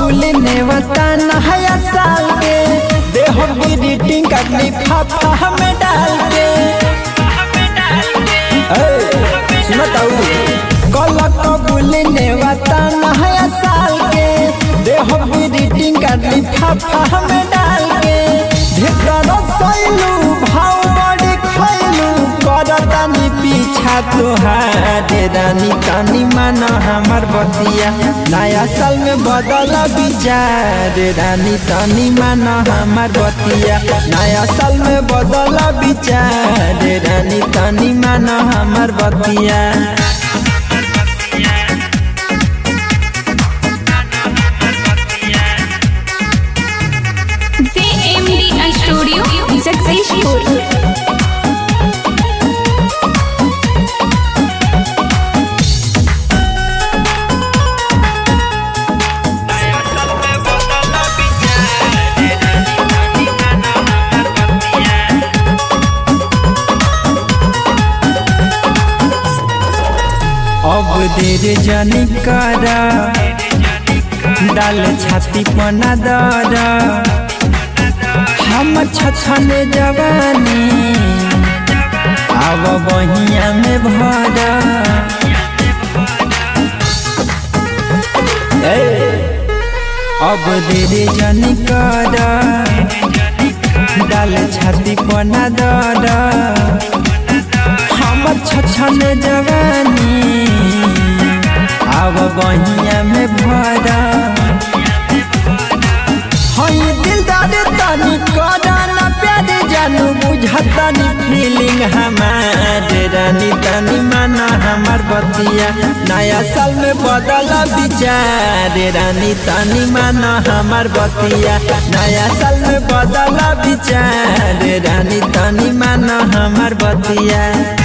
कबूल नेवता नया साल के देह ग्रीटिंग कर लिफाफा हमें डाल के सुनताऊ कल कबूल नेवता नया साल के देह ग्रीटिंग कर लिफाफा हमें डाल के ढेकर सैलू भाव बड़ी खैलू करतानी पीछा तोहार रानी तानी माना हमार बतिया नया साल में बदल विचार रानी तानी माना हमार बतिया नया साल में बदल विचार रानी तानी माना हमार बतिया JMD Studio Successful. अब देर जानी करा डाल छाती पना दर हम छछन जवानी अब बहिया में भर अब देर जानी करा डाल छाती पना दर हमर छछन जवानी अब बहिया में भरा हई दिलदार तनी करा ना प्यार जानू बुझतनी फीलिंग हमार रानी तनी माना हमार बतिया नया साल में बदल विचार रानी तनी माना हमार बतिया नया साल में बदल विचार रानी तनी माना हमार बतिया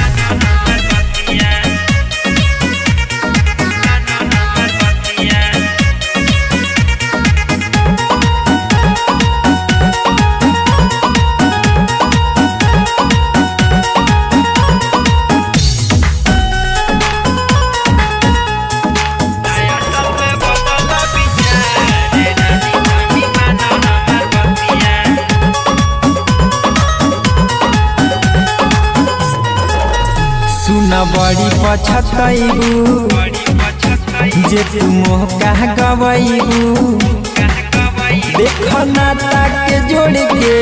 सुन बड़ी पछतैबू जे तू मोह कह गवैबू देख नाता के जोड़ के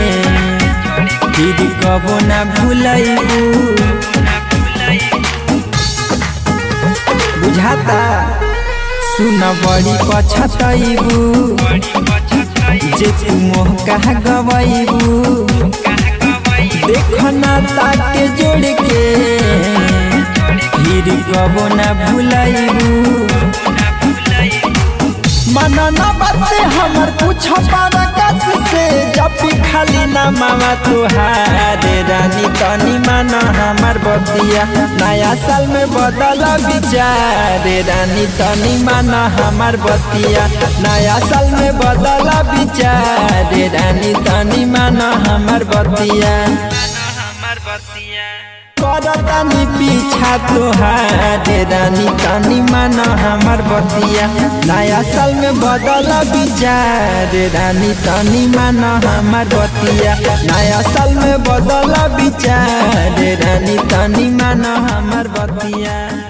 फिर कबो ना भूलैबू बुझाता सुन बड़ी पछतैबू जे तू मोह कह गवैबू देख नाता के जोड़ के फिर कबो ना भूलैबू मना ना बाते हमर पूछ पारकस से जब भी खाली ना मामा तुहार रानी तनी माना हमार बतिया नया साल में बदल विचार रानी तनी माना हमार बतिया नया साल में बदल विचार रानी तनी माना हमार बतिया करतानी पीछा तोहार रानी तानी माना हमार बतिया नया साल में बदल विचार रानी तानी माना हमार बतिया नया साल में बदल विचार रानी तानी माना हमार बतिया